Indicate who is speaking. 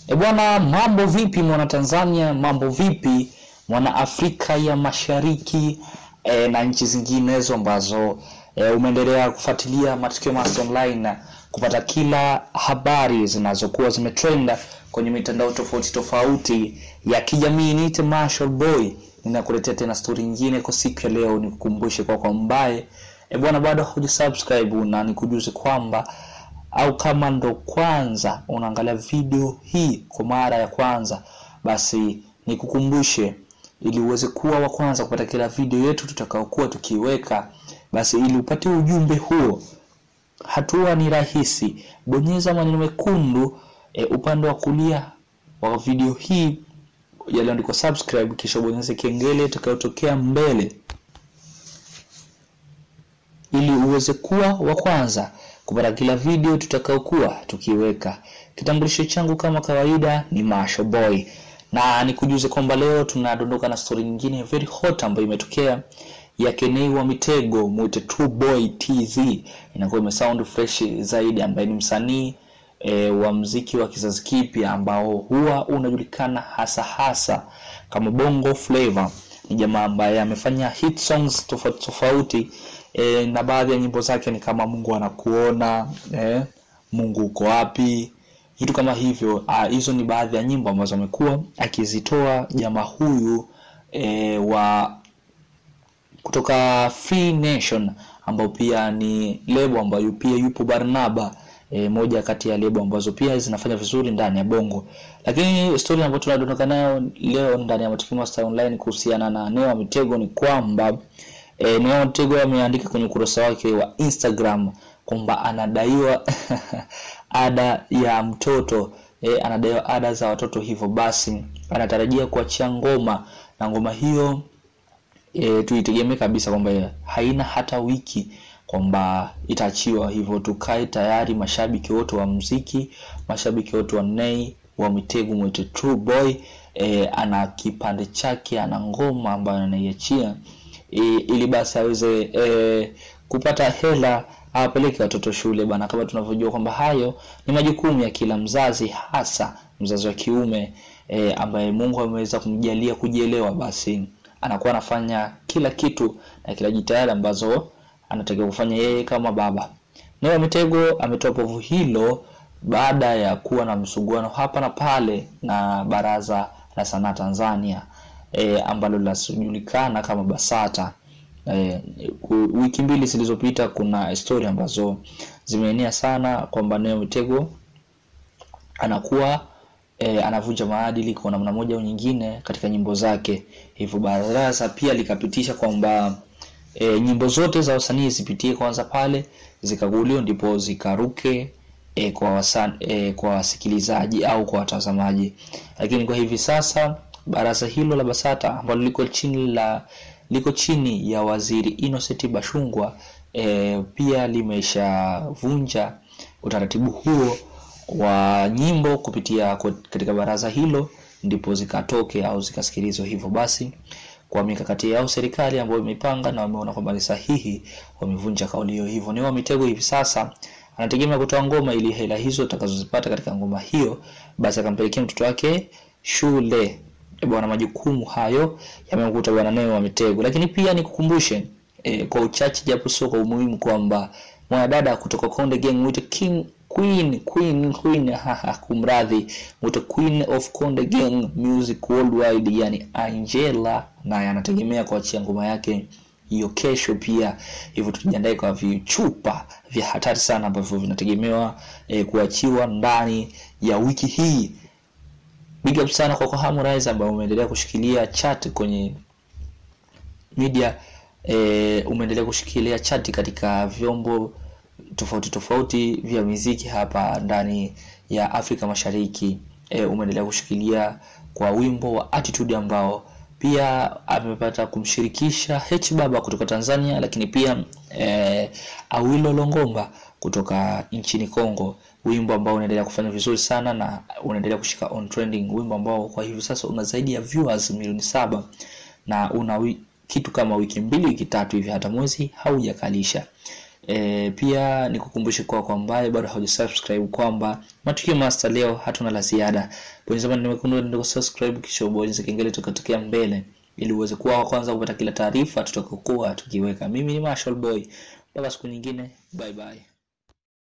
Speaker 1: E bwana, mambo vipi mwana Tanzania? Mambo vipi mwana Afrika ya Mashariki e, na nchi zinginezo ambazo e, umeendelea kufuatilia matukio Masti Online na kupata kila habari zinazokuwa zimetrenda kwenye mitandao tofauti tofauti ya kijamii. Niite Marshall Boy, ninakuletea tena stori nyingine kwa siku ya leo. Nikukumbushe kwa kwa mbaye e bwana, bado hujasubscribe na nikujuze kwamba au kama ndo kwanza unaangalia video hii kwa mara ya kwanza, basi nikukumbushe ili uweze kuwa wa kwanza kupata kila video yetu tutakaokuwa tukiweka, basi ili upate ujumbe huo, hatua ni rahisi. Bonyeza maneno mekundu e, upande wa kulia wa video hii yaliyoandikwa subscribe, kisha bonyeza kengele itakayotokea mbele ili uweze kuwa wa kwanza kupata kila video tutakaokuwa tukiweka. Kitambulisho changu kama kawaida ni Marshall Boy, na nikujuze kwamba leo tunadondoka na story nyingine very hot ambayo imetokea ya Kenei wa Mitego, mwite True Boy TZ, inakuwa imesound fresh zaidi, ambaye ni msanii e, wa mziki wa kizazi kipya ambao huwa unajulikana hasa hasa kama Bongo Flava. Ni jamaa ambaye amefanya hit songs tofauti tofauti e, na baadhi ya nyimbo zake ni kama Mungu anakuona e, Mungu uko wapi, vitu kama hivyo. Hizo ni baadhi ya nyimbo ambazo amekuwa akizitoa jamaa huyu e, wa kutoka Free Nation ambao pia ni lebo ambayo pia yupo Barnaba e, moja kati ya lebo ambazo pia zinafanya vizuri ndani ya Bongo. Lakini story ambayo tunadondoka nayo leo ndani ya Matukio Masti Online kuhusiana na Neo Mitego ni kwamba e, Neo Mitego ameandika kwenye ukurasa wake wa Instagram kwamba anadaiwa ada ya mtoto e, anadaiwa ada za watoto, hivyo basi anatarajia kuachia ngoma na ngoma hiyo e, tuitegemee kabisa kwamba haina hata wiki kwamba itaachiwa. Hivyo tukae tayari, mashabiki wote wa muziki, mashabiki wote wa Nay wa Mitego mwite True Boy e, ana kipande chake, ana ngoma ambayo anaiachia e, ili basi aweze e, kupata hela awapeleke watoto shule bana. Kama tunavyojua kwamba hayo ni majukumu ya kila mzazi, hasa mzazi wa kiume e, ambaye Mungu ameweza kumjalia kujielewa, basi anakuwa anafanya kila kitu na kila jitihada ambazo anatakiwa kufanya yeye kama baba. Nay Mitego ametoa povu hilo baada ya kuwa na msuguano hapa na pale na Baraza la Sanaa Tanzania e, ambalo linajulikana kama BASATA. E, wiki mbili zilizopita kuna story ambazo zimeenea sana kwamba Nay Mitego anakuwa e, anavunja maadili kwa namna moja au nyingine katika nyimbo zake, hivyo baraza pia likapitisha kwamba e, nyimbo zote za wasanii zipitie kwanza pale zikaguliwa ndipo zikaruke e, kwa wasan, e, kwa wasikilizaji au kwa watazamaji. Lakini kwa hivi sasa baraza hilo la BASATA ambalo liko chini la liko chini ya Waziri Innocent Bashungwa e, pia limeshavunja utaratibu huo wa nyimbo kupitia katika baraza hilo ndipo zikatoke au zikasikilizwa. Hivyo basi kwa mikakati yao serikali ambayo imepanga na wameona kwamba ni sahihi, wamevunja kauli hiyo. Hivyo Nay Mitego hivi sasa anategemea kutoa ngoma ili hela hizo atakazozipata katika ngoma hiyo basi akampelekea mtoto wake shule. E bwana, majukumu hayo yamemkuta bwana Nay Mitego. Lakini pia nikukumbushe e, kwa uchache japo sio kwa umuhimu kwamba mwanadada kutoka Konde Gang mwite King Queen Queen Queen haha, kumradhi, mwite Queen of Konde Gang Music Worldwide, yani Angela, naye anategemea kuachia ngoma yake hiyo kesho pia. Hivyo tujiandae kwa vichupa vya hatari sana ambavyo vinategemewa e, kuachiwa ndani ya wiki hii. Big up sana kwa Harmonize ambaye umeendelea kushikilia chat kwenye media e, umeendelea kushikilia chat katika vyombo tofauti tofauti vya muziki hapa ndani ya Afrika Mashariki. E, umeendelea kushikilia kwa wimbo wa Attitude ambao pia amepata kumshirikisha H Baba kutoka Tanzania, lakini pia e, Awilo Longomba kutoka nchini Kongo, wimbo ambao unaendelea kufanya vizuri sana na unaendelea kushika on trending, wimbo ambao kwa hivi sasa una zaidi ya viewers milioni saba na una wi, kitu kama wiki mbili wiki tatu hivi, hata mwezi haujakalisha. E, pia nikukumbushe kwa kwa ambaye bado haujasubscribe kwamba matukio master leo hatuna la ziada. Bonyeza button nyekundu ndio subscribe kisha ubonyeze kengele tukatokea mbele ili uweze kuwa wa kwanza kupata kila taarifa tutakokuwa tukiweka. Mimi ni Marshall Boy. Mpaka siku nyingine. Bye bye.